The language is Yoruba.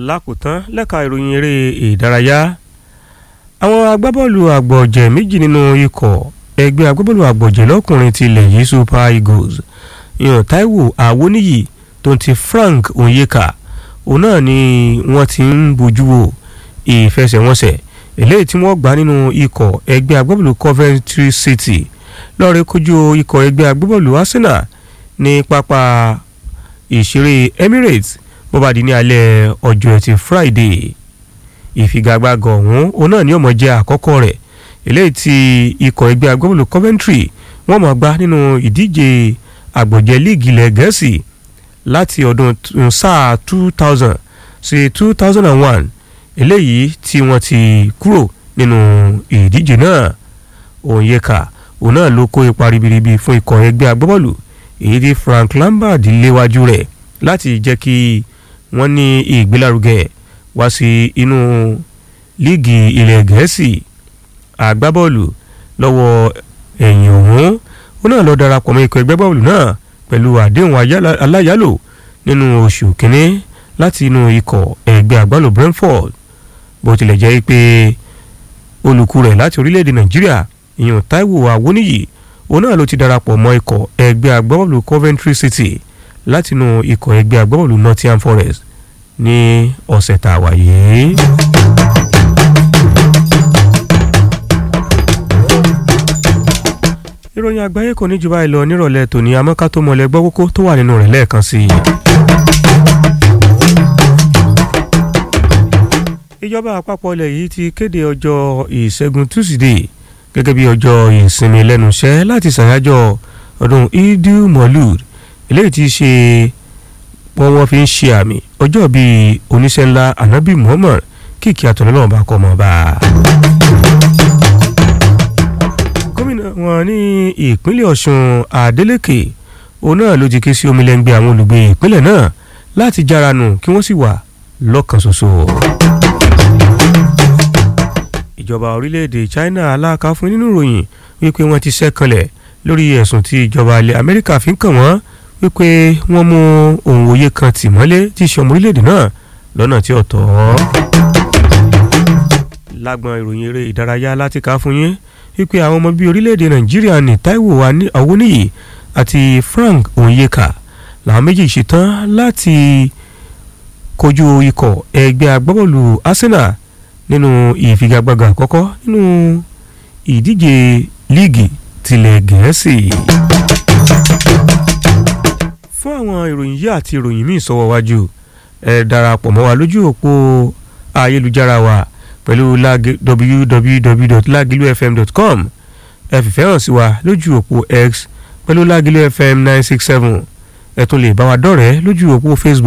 lákòótán lẹ́ka ìròyìn eré ìdárayá àwọn agbábọ́ọ̀lù àgbọ̀jẹ̀ méjì nínú ikọ̀ ẹgbẹ́ agbábọ́ọ̀lù àgbọ̀jẹ̀ lọ́kùnrin ti ilẹ̀ yìí super eagles ìyàn taiwo awoniyi tó ń ti frank onyeka òun náà ni wọ́n ti ń bójú wo ìfẹsẹ̀wọnsẹ̀ eléyìí tí wọ́n gbá nínú ikọ̀ ẹgbẹ́ agbábọ́ọ̀lù coventry city lọ́ọ̀rẹ́ kojú ikọ̀ ẹgbẹ́ agbábọ́ọ̀lù arsenal ní pápá ìṣeré emirates bó bá di ní alẹ́ ọjọ́ ẹtì friday ìfigagbága ọ̀hún òun náà ni ó máa jẹ́ àkọ́kọ́ rẹ̀ eléyìí tí ikọ̀ ẹgbẹ́ agbábọ́ọ̀lù coventry wọ́n máa gbá nínú ìdíje àgbọ̀jẹ̀ líìgì ilẹ̀ gẹ̀ẹ́sì láti ọdún sáà two thousand sí two thousand and one eléyìí tí wọ́n ti kúrò nínú ìdíje náà òǹyẹ̀ka òun náà ló kó ipa ribiribi fún ikọ̀ ẹgbẹ́ agbábọ́ọ̀lù èyí tí frank lambert léwájú rẹ̀ láti jẹ́ kí wọ́n ní ìgbélárugẹ wá sí inú líìgì ilẹ̀ gẹ̀ẹ́sì agbábọ́ọ̀lù lọ́wọ́ ẹ̀yìn ọ̀hún ó náà lọ darapọ̀ mọ́ ikọ̀ ẹgbẹ́ bọ́ọ̀lù náà pẹ̀lú àdéhùn aláyálò nínú oṣù kínní láti inú ikọ̀ ẹgbẹ́ agbálò brentford bó tilẹ̀ jẹ́ pé olùkú rẹ̀ láti orílẹ̀-èdè nàìjíríà ìyẹn taiwo awoniyi òun náà ló ti darapọ̀ mọ́ ikọ̀ ẹgbẹ́ agbábọ́ọ̀lù coventry city látinú ikọ̀ ẹgbẹ́ agbábọ́ọ̀lù nottingham forest ní ọ̀sẹ̀ tá a wà yìí. ìròyìn àgbáyé kò ní jù báyìí lọ nírọ̀lẹ́ tòní amọ́ká tó mọ̀lẹ́ gbọ́ kókó tó wà nínú rẹ̀ lẹ́ẹ̀kan sí i. ìjọba àpapọ̀ ilẹ̀ yìí ti kéde ọjọ́ ìṣẹ́gun tusidee gẹ́gẹ́ bí ọjọ́ ìsinmi lẹ́nu iṣẹ́ láti ṣàyájọ́ ọdún idil molud eléyìí ti ṣe wọ́n wọ́n fi ń ṣe àmì ọjọ́ bíi oníṣẹ́ ńlá anabi muhammad kìkì àtọ̀lọ́lọ́wọ́n bá kọ́ ọmọ bá a gómìnà wọn ní ìpínlẹ̀ ọ̀ṣun adeleke òun náà ló ti ké sí omilẹ́ngbẹ́ àwọn olùgbé ìpínlẹ̀ náà láti jára nù kí wọ́n sì wà lọ́kàn ṣoṣo. ìjọba orílẹ̀-èdè china aláàká fún nínú ìròyìn wípé wọ́n ti ṣẹ́kanlẹ̀ lórí ẹ̀sùn tí ìjọba ilẹ̀ amẹ́ríkà fi ń kàn wọ́n wípé wọ́n mú ohun òye kan tì mọ́lé tí í ṣe ọmọ orílẹ̀-èdè náà lọ́nà tí ò tọ́. lágbọn ìròyìn eré ìdárayá láti ká fún yín wípé àwọn ọmọ bíi orílẹ̀-èdè nàìjíríà ní taiwo awoniyi àti frank onyeka làwọn méjì ṣetán láti kojú ikọ̀ ẹgbẹ́ agbábọ́ọ̀lù arsenal nínú ìfigagbága àkọ́kọ́ nínú ìdíje líìgì tilẹ̀ gẹ̀ẹ́sì. fún àwọn ìròyìn yìí àti ìròyìn míì sọ́wọ́ wájú ẹ darapọ̀ mọ́ wa lójú òpó ayélujára wa pẹ̀lú www.lagilufm.com ẹ fìfẹ́ hàn sí wa lójú òpó x pẹ̀lú lagilufm nine six seven ẹ tún lè bá wa dọ̀rẹ́ lójú òpó facebook